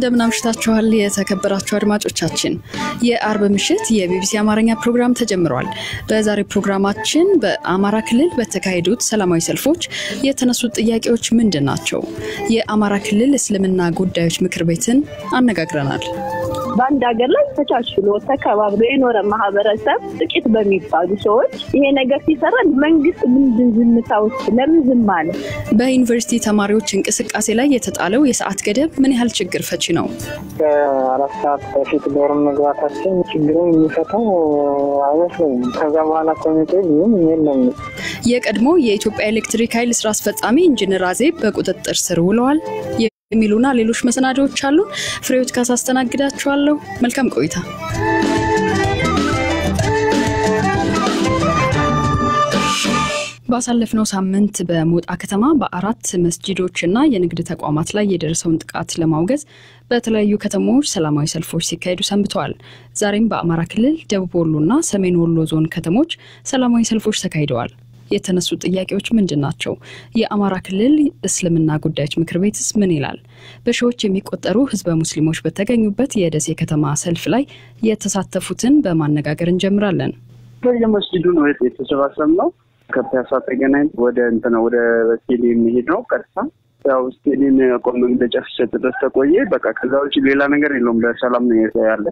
እንደምን አምሽታችኋል የተከበራችሁ አድማጮቻችን። የአርብ ምሽት የቢቢሲ አማርኛ ፕሮግራም ተጀምሯል። በዛሬ ፕሮግራማችን በአማራ ክልል በተካሄዱት ሰላማዊ ሰልፎች የተነሱት ጥያቄዎች ምንድን ናቸው? የአማራ ክልል እስልምና ጉዳዮች ምክር ቤትን አነጋግረናል። በአንድ ሀገር ላይ ተቻችሎ ተከባብሎ የኖረ ማህበረሰብ ጥቂት በሚባሉ ሰዎች ይሄ ነገር ሲሰራ መንግስት ምንድን ዝምታ ውስጥ ለምን ዝም አለ? በዩኒቨርሲቲ ተማሪዎች እንቅስቃሴ ላይ የተጣለው የሰዓት ገደብ ምን ያህል ችግር ፈቺ ነው? ከአራት ሰዓት በፊት ዶርም መግባታችን ችግሩን የሚፈታው አይመስለኝም። ከዛ በኋላ ኮሚቴ ብዙም የለም። የቀድሞ የኢትዮጵያ ኤሌክትሪክ ኃይል ስራ አስፈጻሚ ኢንጂነር አዜብ በቁጥጥር ስር ውለዋል የሚሉና ሌሎች መሰናዶዎች አሉ። ፍሬዎት ካሳ አስተናግዳችኋለሁ። መልካም ቆይታ። ባሳለፍነው ሳምንት በሞጣ ከተማ በአራት መስጂዶችና የንግድ ተቋማት ላይ የደረሰውን ጥቃት ለማውገዝ በተለያዩ ከተሞች ሰላማዊ ሰልፎች ሲካሄዱ ሰንብተዋል። ዛሬም በአማራ ክልል ደቡብ ወሎና ሰሜን ወሎ ዞን ከተሞች ሰላማዊ ሰልፎች ተካሂደዋል። የተነሱ ጥያቄዎች ምንድን ናቸው? የአማራ ክልል እስልምና ጉዳዮች ምክር ቤትስ ምን ይላል? በሺዎች የሚቆጠሩ ህዝበ ሙስሊሞች በተገኙበት የደሴ ከተማ ሰልፍ ላይ የተሳተፉትን በማነጋገር እንጀምራለን። በየመስጂዱ ነው የተሰባሰብነው። ከፒያሳ ተገናኝ ወደ እንትን ወደ ስቴዲየም መሄድ ነው ቀጥታ ያው ስቴዲየም ያቆም መግለጫ ሲሰጥ ድረስ ተቆየ። በቃ ከዛ ውጭ ሌላ ነገር የለውም። ለሰላም ነው ያለ።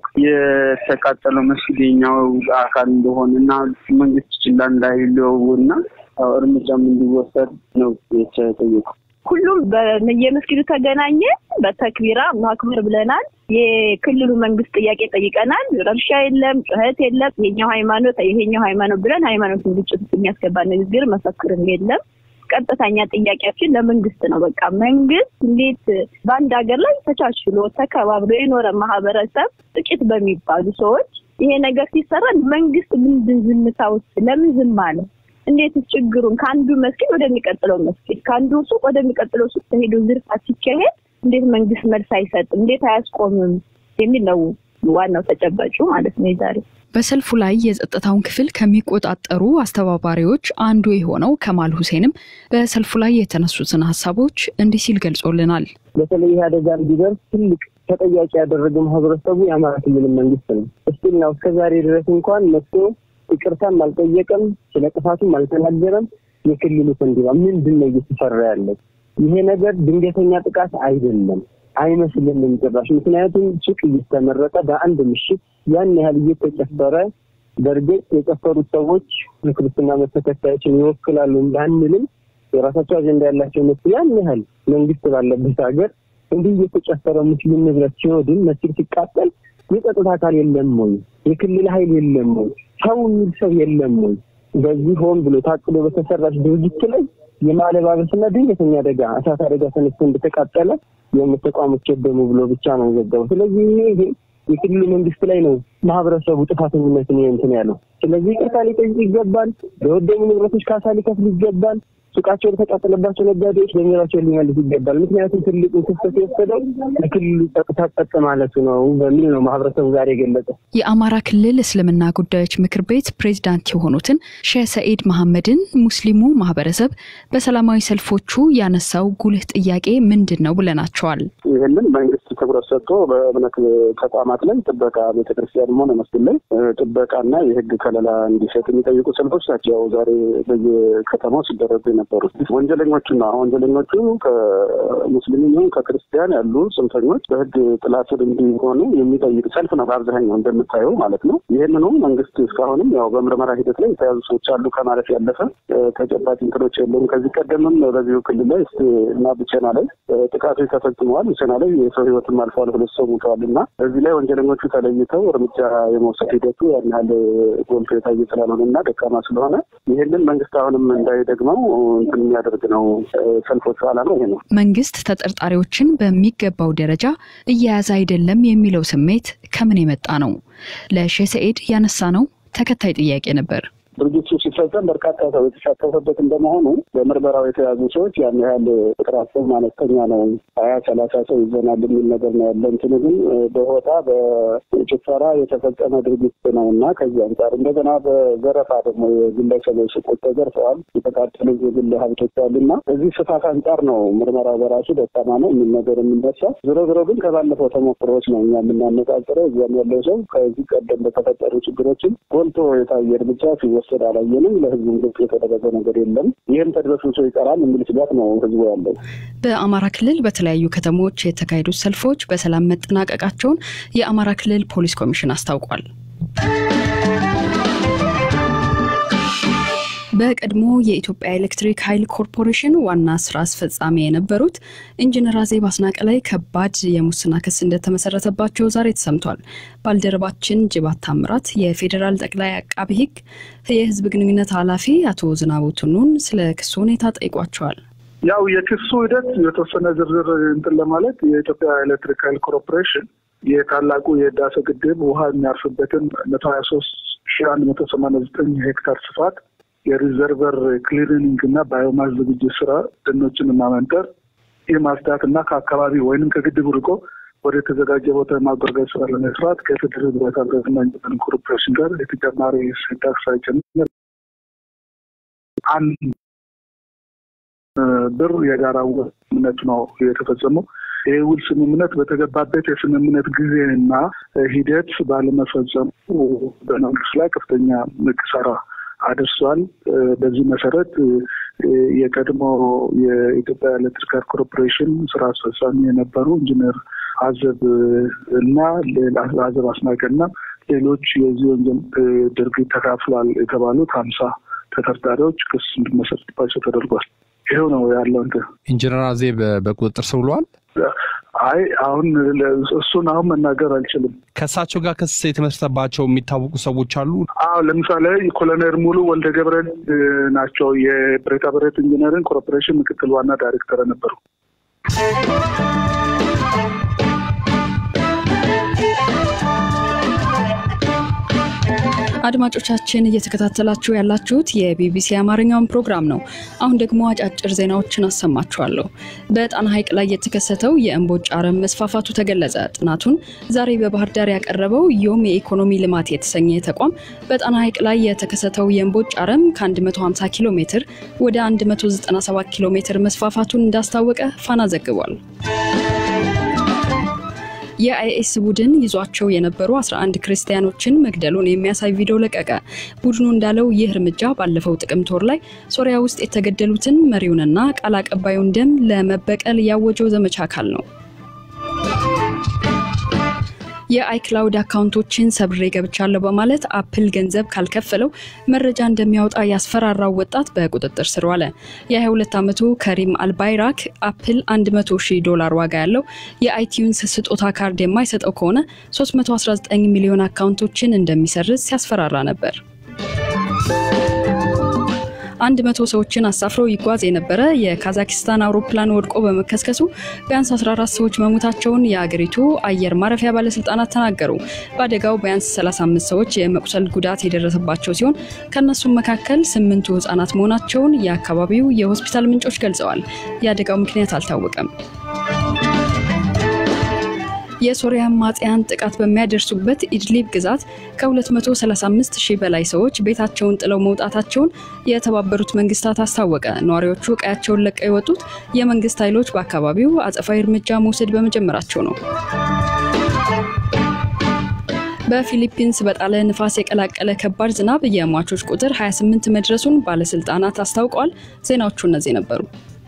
የተቃጠለው መስጊድ የኛው አካል እንደሆነ እና መንግስት ችላ እንዳይለው እና እርምጃም እንዲወሰድ ነው የተጠየቁ። ሁሉም በየመስጊዱ ተገናኘ። በተክቢራ ማክበር ብለናል። የክልሉ መንግስት ጥያቄ ጠይቀናል። ረብሻ የለም፣ ጩኸት የለም። ይሄኛው ሃይማኖት ይሄኛው ሃይማኖት ብለን ሃይማኖትን ግጭት የሚያስገባ ንግግር መፈክርም የለም። ቀጥተኛ ጥያቄያችን ለመንግስት ነው። በቃ መንግስት እንዴት በአንድ ሀገር ላይ ተቻችሎ ተከባብሎ የኖረ ማህበረሰብ ጥቂት በሚባሉ ሰዎች ይሄ ነገር ሲሰራ መንግስት ምንድን ዝምታ ውስጥ ለምን ዝም አለ? እንዴት ችግሩን ከአንዱ መስጊድ ወደሚቀጥለው መስጊድ ከአንዱ ሱቅ ወደሚቀጥለው ሱቅ ተሄዶ ዝርፋ ሲካሄድ እንዴት መንግስት መልስ አይሰጥም? እንዴት አያስቆምም? የሚል ነው ዋናው ተጨባጩ ማለት ነው የዛሬ በሰልፉ ላይ የጸጥታውን ክፍል ከሚቆጣጠሩ አስተባባሪዎች አንዱ የሆነው ከማል ሁሴንም በሰልፉ ላይ የተነሱትን ሀሳቦች እንዲህ ሲል ገልጾልናል። በተለይ ይህ አደጋ እንዲደርስ ትልቅ ተጠያቂ ያደረገው ማህበረሰቡ የአማራ ክልል መንግስት ነው። እስቲል ነው እስከ ዛሬ ድረስ እንኳን መጥቶ ይቅርታም አልጠየቀም፣ ስለ ጥፋቱም አልተናገረም። የክልሉ ከንቲባ ምንድን ነው እየተሰራ ያለው? ይሄ ነገር ድንገተኛ ጥቃት አይደለም አይመስልንም ጭራሽ። ምክንያቱም ሱቅ እየተመረጠ በአንድ ምሽት ያን ያህል እየተጨፈረ በእርግጥ የጨፈሩት ሰዎች የክርስትና እምነት ተከታዮችን ይወክላሉ ባንልም የራሳቸው አጀንዳ ያላቸው መስል ያን ያህል መንግስት ባለበት ሀገር እንዲህ እየተጨፈረ ሙስሊም ንብረት ሲወድም መስጊድ ሲቃጠል የጸጥታ አካል የለም ወይ? የክልል ኃይል የለም ወይ? ሰው የሚል ሰው የለም ወይ? በዚህ ሆን ብሎ ታቅዶ በተሰራች ድርጅት ላይ የማለባበስና ድንገተኛ አደጋ እሳት አደጋ ተነስቶ እንደተቃጠለ የእምነት ተቋሞች የደሙ ብሎ ብቻ ነው የዘገበው። ስለዚህ ይሄ የክልሉ መንግስት ላይ ነው ማህበረሰቡ ጥፋተኝነትን እንትን ያለው። ስለዚህ ይቅርታ ሊጠይቅ ይገባል። ለወደሙ ንብረቶች ካሳ ሊከፍል ይገባል። ሱቃቸው ለተቃጠለባቸው ነጋዴዎች ገንዘባቸውን ሊመልስ ይገባል። ምክንያቱም ትልቁን ክፍተት የወሰደው የክልሉ ጸጥታ ጸጥ ማለቱ ነው በሚል ነው ማህበረሰቡ ዛሬ የገለጸ። የአማራ ክልል እስልምና ጉዳዮች ምክር ቤት ፕሬዚዳንት የሆኑትን ሼህ ሰኢድ መሐመድን ሙስሊሙ ማህበረሰብ በሰላማዊ ሰልፎቹ ያነሳው ጉልህ ጥያቄ ምንድን ነው ብለናቸዋል። ይህንን መንግስት ትኩረት ሰጥቶ በእምነት ተቋማት ላይ ጥበቃ ቤተክርስቲያንም ሆነ መስጊድ ላይ ጥበቃና የህግ ከለላ እንዲሰጥ የሚጠይቁ ሰልፎች ናቸው ዛሬ በየከተማው ሲደረጉ የነበሩት ወንጀለኞቹና ወንጀለኞቹ ከሙስሊም ይሁን ከክርስቲያን ያሉ ጽንፈኞች በህግ ጥላ ስር እንዲሆኑ የሚጠይቅ ሰልፍ ነው። በአብዛኛው እንደምታየው ማለት ነው። ይህንኑ መንግስት እስካሁንም ያው በምርመራ ሂደት ላይ የተያዙ ሰዎች አሉ ከማለት ያለፈ ተጨባጭ እንትኖች የለውም። ከዚህ ቀደምም በዚሁ ክልል ላይ እና ብቸና ላይ ጥቃቶች ተፈጽመዋል። ብቸና ላይ የሰው ህይወትም አልፈዋል፣ ሁለት ሰው ሙተዋል እና እዚህ ላይ ወንጀለኞቹ ተለይተው እርምጃ የመውሰድ ሂደቱ ያን ያህል ጎልቶ የታየ ስላልሆነ እና ደካማ ስለሆነ ይህንን መንግስት አሁንም እንዳይደግመው እንትን የሚያደርግ ነው። ሰልፎቹ ዓላማ ይሄ ነው። መንግስት ተጠርጣሪዎችን በሚገባው ደረጃ እየያዘ አይደለም የሚለው ስሜት ከምን የመጣ ነው? ለሼህ ሰኢድ ያነሳ ነው ተከታይ ጥያቄ ነበር። ድርጊቱ ሲፈጸም በርካታ ሰው የተሳተፈበት እንደመሆኑ በምርመራው የተያዙ ሰዎች ያን ያህል ቁጥራቸው አነስተኛ ነው፣ ሀያ ሰላሳ ሰው ይዘናል የሚል ነገር ነው ያለ። እንትኑ ግን በሆታ በጭፈራ የተፈጸመ ድርጊት ነው እና ከዚህ አንጻር እንደገና በዘረፋ ደግሞ የግለሰቦች ሱቆች ተዘርፈዋል፣ የተቃጠሉ የግል ሀብቶች አሉና በዚህ ስፋት አንጻር ነው ምርመራው በራሱ ደካማ ነው የሚል ነገር የሚነሳ። ዞሮ ዞሮ ግን ከባለፈው ተሞክሮዎች ነው እኛ የምናነጻጽረው። እዚያም ያለው ሰው ከዚህ ቀደም በተፈጠሩ ችግሮችን ጎልቶ የታየ እርምጃ ሲወሰድ አላየንም። ለህዝቡም ግልጽ የተደረገ ነገር የለም። ይህም ተድበስብሶ ይቀራል የሚል ስጋት ነው ህዝቡ ያለው። በአማራ ክልል በተለያዩ ከተሞች የተካሄዱት ሰልፎች በሰላም መጠናቀቃቸውን የአማራ ክልል ፖሊስ ኮሚሽን አስታውቋል። በቀድሞ የኢትዮጵያ ኤሌክትሪክ ኃይል ኮርፖሬሽን ዋና ስራ አስፈጻሚ የነበሩት ኢንጂነር አዜብ አስናቀ ላይ ከባድ የሙስና ክስ እንደተመሰረተባቸው ዛሬ ተሰምቷል። ባልደረባችን ጅባት ታምራት የፌዴራል ጠቅላይ አቃቢ ሕግ የህዝብ ግንኙነት ኃላፊ አቶ ዝናቡ ቱኑን ስለ ክሱ ሁኔታ ጠይቋቸዋል። ያው የክሱ ሂደት የተወሰነ ዝርዝር እንትን ለማለት የኢትዮጵያ ኤሌክትሪክ ኃይል ኮርፖሬሽን የታላቁ የህዳሴ ግድብ ውሃ የሚያርፍበትን መቶ ሀያ ሶስት ሺ አንድ መቶ ሰማንያ ዘጠኝ ሄክታር ስፋት የሪዘርቨር ክሊሪንግ እና ባዮማስ ዝግጅት ስራ ደኖችን ማመንጠር የማጽዳት እና ከአካባቢ ወይንም ከግድቡ ርቆ ወደ የተዘጋጀ ቦታ የማጓጓዝ ስራ ለመስራት ከፌዴራል ግንባታ ብረትና ኢንጂነሪንግ ኮርፖሬሽን ጋር የተጨማሪ እሴት ታክስ ሳይጨምር አንድ ብር የጋራ ውል ስምምነት ነው የተፈጸመው። ይህ ውል ስምምነት በተገባበት የስምምነት ጊዜና ሂደት ባለመፈጸሙ በመንግስት ላይ ከፍተኛ ኪሳራ አድርሷል። በዚህ መሰረት የቀድሞ የኢትዮጵያ ኤሌክትሪክ ኮርፖሬሽን ስራ አስፈጻሚ የነበሩ ኢንጂነር አዘብ እና አዘብ አስናቀ እና ሌሎች የዚህ ወንጀል ድርጊት ተካፍሏል የተባሉት ሀምሳ ተጠርጣሪዎች ክስ እንዲመሰረትባቸው ተደርጓል። ይኸው ነው ያለው። እንትን ኢንጂነር አዜብ በቁጥጥር ስር ውለዋል። አይ አሁን እሱን አሁን መናገር አልችልም። ከእሳቸው ጋር ክስ የተመሰረተባቸው የሚታወቁ ሰዎች አሉ። አዎ ለምሳሌ ኮሎኔል ሙሉ ወልደ ገብረን ናቸው። የብረታ ብረት ኢንጂነሪንግ ኮርፖሬሽን ምክትል ዋና ዳይሬክተር ነበሩ። አድማጮቻችን እየተከታተላችሁ ያላችሁት የቢቢሲ አማርኛውን ፕሮግራም ነው። አሁን ደግሞ አጫጭር ዜናዎችን አሰማችኋለሁ። በጣና ሐይቅ ላይ የተከሰተው የእምቦጭ አረም መስፋፋቱ ተገለጸ። ጥናቱን ዛሬ በባህር ዳር ያቀረበው ዮም የኢኮኖሚ ልማት የተሰኘ ተቋም በጣና ሐይቅ ላይ የተከሰተው የእምቦጭ አረም ከ150 ኪሎ ሜትር ወደ 197 ኪሎ ሜትር መስፋፋቱን እንዳስታወቀ ፋና ዘግቧል። የአይኤስ ቡድን ይዟቸው የነበሩ 11 ክርስቲያኖችን መግደሉን የሚያሳይ ቪዲዮ ለቀቀ። ቡድኑ እንዳለው ይህ እርምጃ ባለፈው ጥቅምት ወር ላይ ሶሪያ ውስጥ የተገደሉትን መሪውንና ቃል አቀባዩን ደም ለመበቀል ያወጀው ዘመቻ አካል ነው። የአይክላውድ አካውንቶችን ሰብሬ ገብቻለሁ በማለት አፕል ገንዘብ ካልከፈለው መረጃ እንደሚያወጣ ያስፈራራው ወጣት በቁጥጥር ስር ዋለ። የ22 ዓመቱ ከሪም አልባይራክ አፕል 100 ሺህ ዶላር ዋጋ ያለው የአይቲዩንስ ስጦታ ካርድ የማይሰጠው ከሆነ 319 ሚሊዮን አካውንቶችን እንደሚሰርዝ ሲያስፈራራ ነበር። አንድ መቶ ሰዎችን አሳፍሮ ይጓዝ የነበረ የካዛኪስታን አውሮፕላን ወድቆ በመከስከሱ ቢያንስ 14 ሰዎች መሞታቸውን የአገሪቱ አየር ማረፊያ ባለስልጣናት ተናገሩ። በአደጋው ቢያንስ 35 ሰዎች የመቁሰል ጉዳት የደረሰባቸው ሲሆን ከእነሱም መካከል ስምንቱ ህጻናት መሆናቸውን የአካባቢው የሆስፒታል ምንጮች ገልጸዋል። የአደጋው ምክንያት አልታወቀም። የሶሪያ አማጽያን ጥቃት በሚያደርሱበት ኢድሊብ ግዛት ከ235 ሺህ በላይ ሰዎች ቤታቸውን ጥለው መውጣታቸውን የተባበሩት መንግስታት አስታወቀ። ነዋሪዎቹ ቀያቸውን ለቀው የወጡት የመንግስት ኃይሎች በአካባቢው አጸፋዊ እርምጃ መውሰድ በመጀመራቸው ነው። በፊሊፒንስ በጣለ ንፋስ የቀላቀለ ከባድ ዝናብ የሟቾች ቁጥር 28 መድረሱን ባለስልጣናት አስታውቀዋል። ዜናዎቹ እነዚህ ነበሩ።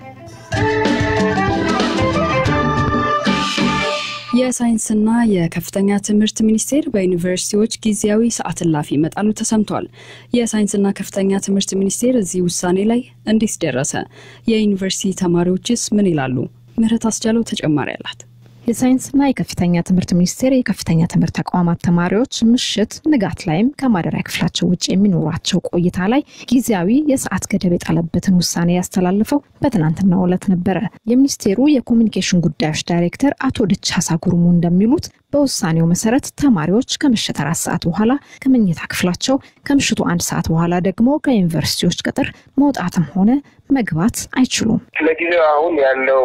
የሳይንስና የከፍተኛ ትምህርት ሚኒስቴር በዩኒቨርሲቲዎች ጊዜያዊ ሰዓት እላፊ መጣሉ ተሰምቷል። የሳይንስና ከፍተኛ ትምህርት ሚኒስቴር እዚህ ውሳኔ ላይ እንዴት ደረሰ? የዩኒቨርሲቲ ተማሪዎችስ ምን ይላሉ? ምህረት አስቻለው ተጨማሪ አላት። የሳይንስና የከፍተኛ ትምህርት ሚኒስቴር የከፍተኛ ትምህርት ተቋማት ተማሪዎች ምሽት ንጋት ላይም ከማደሪያ ክፍላቸው ውጭ የሚኖራቸው ቆይታ ላይ ጊዜያዊ የሰዓት ገደብ የጣለበትን ውሳኔ ያስተላልፈው በትናንትናው ዕለት ነበረ። የሚኒስቴሩ የኮሚኒኬሽን ጉዳዮች ዳይሬክተር አቶ ድቻሳ ጉርሙ እንደሚሉት በውሳኔው መሰረት ተማሪዎች ከምሽት አራት ሰዓት በኋላ ከመኝታ ክፍላቸው ከምሽቱ አንድ ሰዓት በኋላ ደግሞ ከዩኒቨርሲቲዎች ቅጥር መውጣትም ሆነ መግባት አይችሉም። ለጊዜው አሁን ያለው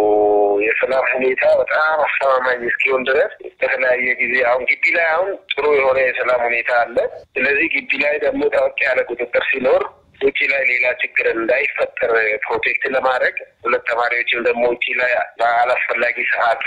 የሰላም ሁኔታ በጣም አስተማማኝ እስኪሆን ድረስ በተለያየ ጊዜ አሁን ግቢ ላይ አሁን ጥሩ የሆነ የሰላም ሁኔታ አለ። ስለዚህ ግቢ ላይ ደግሞ ጠበቅ ያለ ቁጥጥር ሲኖር ውጭ ላይ ሌላ ችግር እንዳይፈጠር ፕሮቴክት ለማድረግ ሁለት ተማሪዎችም ደግሞ ውጭ ላይ በአላስፈላጊ ሰዓት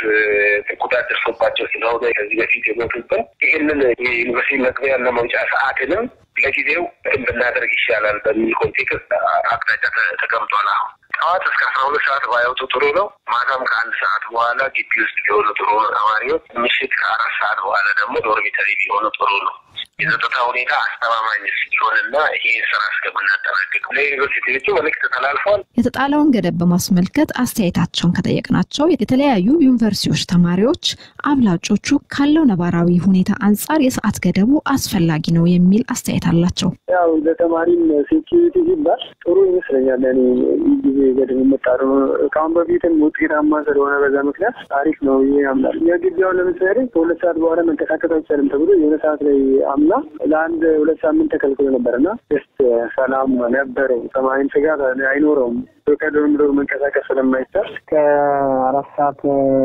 ጉዳት ደርሶባቸው ስለሆነ ከዚህ በፊት የሞቱብን ይህንን የዩኒቨርሲቲ መግቢያና መውጫ ሰዓትንም ለጊዜው እንትን ብናደርግ ይሻላል በሚል ኮንቴክስት አቅጣጫ ተቀምጧል። አሁን ጠዋት እስከ አስራ ሁለት ሰዓት ባይወጡ ጥሩ ነው። ማታም ከአንድ ሰዓት በኋላ ግቢ ውስጥ ቢሆኑ ጥሩ ነው። ተማሪዎች ምሽት ከአራት ሰዓት በኋላ ደግሞ ዶርሚተሪ ቢሆኑ ጥሩ ነው። የጸጥታ ሁኔታ አስተማማኝ ሲሆንና ይህን ስራ እስከምናጠናቅቅ ለዩኒቨርሲቲዎቹ መልዕክት ተላልፏል። የተጣለውን ገደብ በማስመልከት አስተያየታቸውን ከጠየቅናቸው የተለያዩ ዩኒቨርሲቲዎች ተማሪዎች አብላጮቹ ካለው ነባራዊ ሁኔታ አንጻር የሰዓት ገደቡ አስፈላጊ ነው የሚል አስተያየት አላቸው። ያው ለተማሪም ሴኪሪቲ ሲባል ጥሩ ይመስለኛል። እኔ ይህ ጊዜ ገደብ መጣሩ ከአሁን በፊትም ውጤታማ ስለሆነ በዛ ምክንያት ታሪክ ነው ይሄ ያምናል። እኛ ግቢያውን ለምሳሌ ከሁለት ሰዓት በኋላ መንቀሳቀስ አይቻልም ተብሎ የሆነ ሰዓት ላይ አምና ለአንድ ሁለት ሳምንት ተከልክሎ ነበር እና ስ ሰላም ነበረው። ተማሪም ስጋት አይኖረውም። ከዶርም ዶርም መንቀሳቀስ ስለማይቻል ከአራት ሰዓት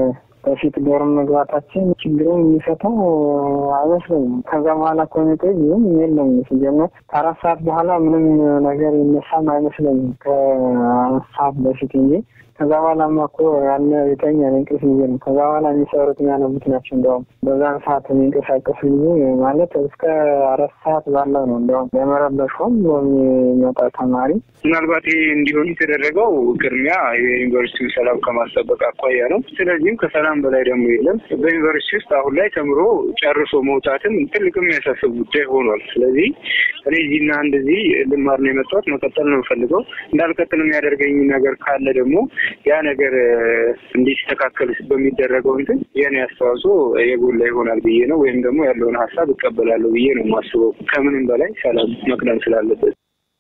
በፊት ዶርም መግባታችን ችግሩን የሚፈታው አይመስለኝም። ከዛ በኋላ ኮሚቴ ይህም የለም ሲጀመር ከአራት ሰዓት በኋላ ምንም ነገር ይነሳም አይመስለኝም ከአራት ሰዓት በፊት እንጂ ከዛ በኋላማ እኮ ያለ የተኛ እንቅልፍ ጊዜ ነው። ከዛ በኋላ የሚሰሩት የሚያነቡት ናቸው። እንዲያውም በዛን ሰዓት የሚንቀሳቀሱ ጊዜ ማለት እስከ አራት ሰዓት ባለው ነው። እንዲያውም ለመረበሽ ሆን የሚመጣ ተማሪ ምናልባት ይሄ እንዲሆን የተደረገው ቅድሚያ የዩኒቨርሲቲውን ሰላም ከማስጠበቅ አኳያ ነው። ስለዚህም ከሰላም በላይ ደግሞ የለም። በዩኒቨርሲቲ ውስጥ አሁን ላይ ተምሮ ጨርሶ መውጣትም ትልቅ የሚያሳስብ ጉዳይ ሆኗል። ስለዚህ እኔ እዚህና እንደዚህ ልማር ነው የመጣሁት፣ መቀጠል ነው የምፈልገው። እንዳልቀጥል የሚያደርገኝ ነገር ካለ ደግሞ ያ ነገር እንዲስተካከል በሚደረገው እንትን የኔ አስተዋጽኦ የጎላ ይሆናል ብዬ ነው ወይም ደግሞ ያለውን ሀሳብ እቀበላለሁ ብዬ ነው የማስበው። ከምንም በላይ ሰላም መቅደም ስላለበት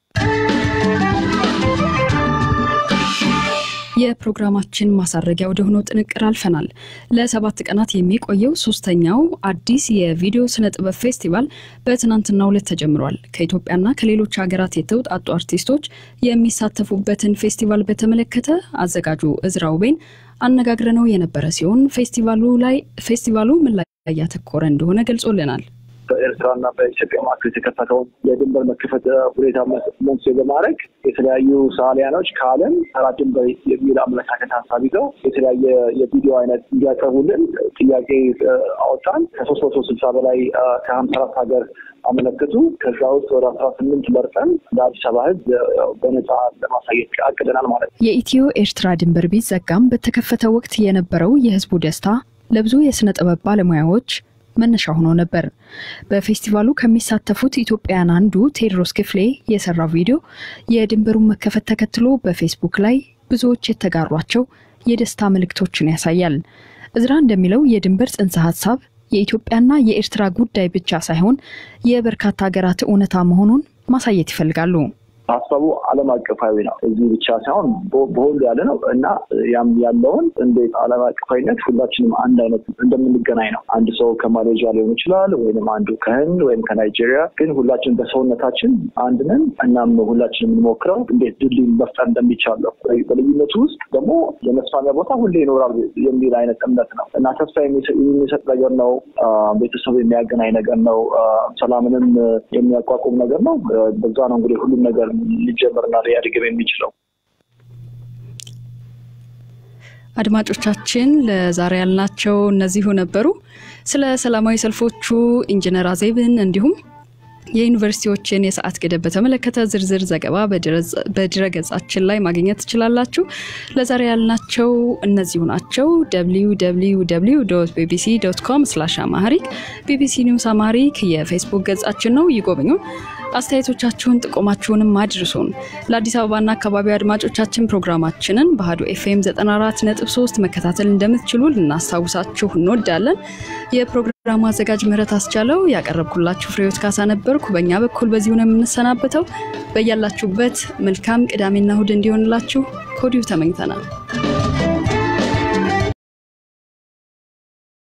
የፕሮግራማችን ማሳረጊያ ወደ ሆነው ጥንቅር አልፈናል። ለሰባት ቀናት የሚቆየው ሶስተኛው አዲስ የቪዲዮ ስነ ጥበብ ፌስቲቫል በትናንትናው ዕለት ተጀምሯል። ከኢትዮጵያና ከሌሎች ሀገራት የተውጣጡ አርቲስቶች የሚሳተፉበትን ፌስቲቫል በተመለከተ አዘጋጁ እዝራ ውቤን አነጋግረነው የነበረ ሲሆን ፌስቲቫሉ ላይ ፌስቲቫሉ ምን ላይ ያተኮረ እንደሆነ ገልጾልናል። በኤርትራና በኢትዮጵያ መካከል የተከፈተውን የድንበር መከፈት ሁኔታ መንስኤ በማድረግ የተለያዩ ሰዓሊያኖች ከዓለም ተራ ድንበር የሚል አመለካከት ሀሳብ ይዘው የተለያየ የቪዲዮ አይነት እንዲያቀርቡልን ጥያቄ አወጣን። ከሶስት መቶ ስልሳ በላይ ከሀምሳ አራት ሀገር አመለከቱ። ከዛ ውስጥ ወደ አስራ ስምንት መርጠን ለአዲስ አበባ ሕዝብ በነፃ ለማሳየት አቅደናል ማለት ነው። የኢትዮ ኤርትራ ድንበር ቢዘጋም በተከፈተ ወቅት የነበረው የህዝቡ ደስታ ለብዙ የስነ ጥበብ ባለሙያዎች መነሻ ሆኖ ነበር። በፌስቲቫሉ ከሚሳተፉት ኢትዮጵያውያን አንዱ ቴዎድሮስ ክፍሌ የሰራው ቪዲዮ የድንበሩን መከፈት ተከትሎ በፌስቡክ ላይ ብዙዎች የተጋሯቸው የደስታ ምልክቶችን ያሳያል። እዝራ እንደሚለው የድንበር ጽንሰ ሀሳብ የኢትዮጵያና የኤርትራ ጉዳይ ብቻ ሳይሆን የበርካታ ሀገራት እውነታ መሆኑን ማሳየት ይፈልጋሉ። ሀሳቡ ዓለም አቀፋዊ ነው። እዚህ ብቻ ሳይሆን በሁሉ ያለ ነው እና ያም ያለውን እንዴት ዓለም አቀፋዊነት ሁላችንም አንድ አይነት እንደምንገናኝ ነው። አንድ ሰው ከማሌዥያ ሊሆን ይችላል፣ ወይም አንዱ ከህንድ ወይም ከናይጄሪያ፣ ግን ሁላችን በሰውነታችን አንድ ነን። እናም ሁላችን የምንሞክረው እንዴት ድልድይ መፍጠር እንደሚቻል ነው። በልዩነቱ ውስጥ ደግሞ የመስፋሚያ ቦታ ሁሌ ይኖራል የሚል አይነት እምነት ነው እና ተስፋ የሚሰጥ ነገር ነው። ቤተሰብ የሚያገናኝ ነገር ነው። ሰላምንም የሚያቋቁም ነገር ነው። በዛ ነው እንግዲህ ሁሉም ነገር ሊጀምርና ሊያድግም የሚችለው። አድማጮቻችን ለዛሬ ያልናቸው እነዚሁ ነበሩ። ስለ ሰላማዊ ሰልፎቹ ኢንጂነር አዜብን እንዲሁም የዩኒቨርሲቲዎችን የሰዓት ገደብ በተመለከተ ዝርዝር ዘገባ በድረ ገጻችን ላይ ማግኘት ትችላላችሁ። ለዛሬ ያልናቸው እነዚሁ ናቸው። ቢቢሲ ዶት ኮም ስላሽ አማሪክ ቢቢሲ ኒውስ አማሪክ የፌስቡክ ገጻችን ነው፣ ይጎብኙ። አስተያየቶቻችሁን ጥቆማችሁንም አድርሱን። ለአዲስ አበባና አካባቢው አድማጮቻችን ፕሮግራማችንን በአሀዱ ኤፍኤም 94.3 መከታተል እንደምትችሉ ልናስታውሳችሁ እንወዳለን። የፕሮግራሙ አዘጋጅ ምህረት አስቻለው፣ ያቀረብኩላችሁ ፍሬዎት ካሳ ነበርኩ። በእኛ በኩል በዚሁ ነው የምንሰናበተው። በያላችሁበት መልካም ቅዳሜና እሁድ እንዲሆንላችሁ ከወዲሁ ተመኝተናል።